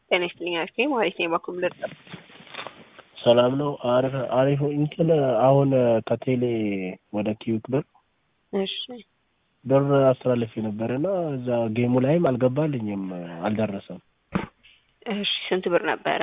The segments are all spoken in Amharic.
ጤና ይስጥልኝ አክቴ ማለት ነው በኩል ልርጠ ሰላም ነው። አሪፍ አሪፍ እንትን አሁን ከቴሌ ወደ ኪዩክ ብር እሺ ብር አስተላልፌ ነበር እና እዛ ጌሙ ላይም አልገባልኝም፣ አልደረሰም። እሺ ስንት ብር ነበረ?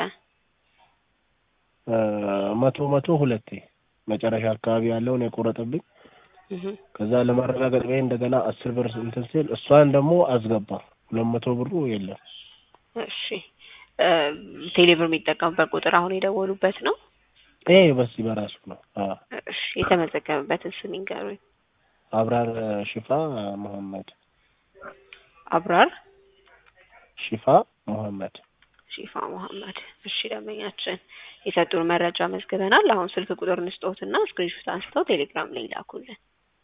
መቶ መቶ ሁለቴ መጨረሻ አካባቢ ያለውን የቆረጠብኝ እህ ከዛ ለማረጋገጥ ብዬ እንደገና አስር ብር እንትን ሲል እሷን ደግሞ አስገባ ሁለት መቶ ብሩ የለም። እሺ ቴሌ ብር የሚጠቀሙበት ቁጥር አሁን የደወሉበት ነው? ይሄ በዚህ በራሱ ነው። አዎ እሺ የተመዘገበበትን ስም ይንገሩኝ። አብራር ሽፋ መሐመድ አብራር ሽፋ መሐመድ ሺፋ መሐመድ። እሺ ደንበኛችን የሰጡን መረጃ መዝግበናል። አሁን ስልክ ቁጥር እንስጦትና ስክሪንሾት አንስተው ቴሌግራም ላይ ይላኩልን።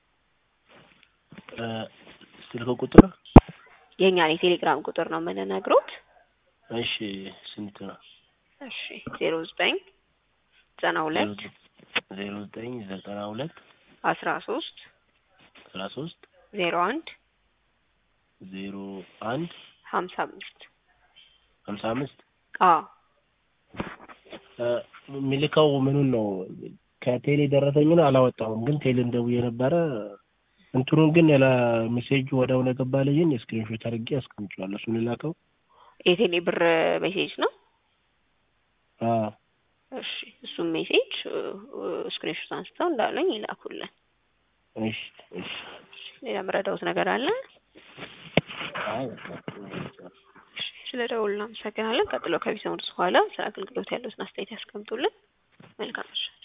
ስልክ ቁጥር የእኛን የቴሌግራም ቁጥር ነው የምንነግሮት። እሺ ስንት ነው? እሺ ዜሮ ዘጠኝ ዘጠና ሁለት ዜሮ ዘጠኝ ዘጠና ሁለት አስራ ሶስት አስራ ሶስት ዜሮ አንድ ዜሮ አንድ ሀምሳ አምስት ሀምሳ አምስት አዎ የሚልከው ምኑን ነው? ከቴሌ ደረሰኙን አላወጣሁም፣ ግን ቴሌ እንደውዬ ነበረ። እንትኑን ግን ያለ ሜሴጁ ወዲያውኑ የገባልኝን የስክሪንሾት አድርጌ አስቀምጬዋለሁ። እሱን ልላከው? የቴሌ ብር ሜሴጅ ነው። አዎ እሺ እሱም ሜሴጅ ስክሪንሾት አንስተው እንዳለኝ ይላኩልን። እሺ እሺ። ሌላ የምረዳውት ነገር አለ? አይ በቃ ስለ ደውል እናመሰግናለን። ቀጥሎ ከቢሰሙት በኋላ ስለ አገልግሎት ያለውን አስተያየት ያስቀምጡልን። መልካም ምሽት።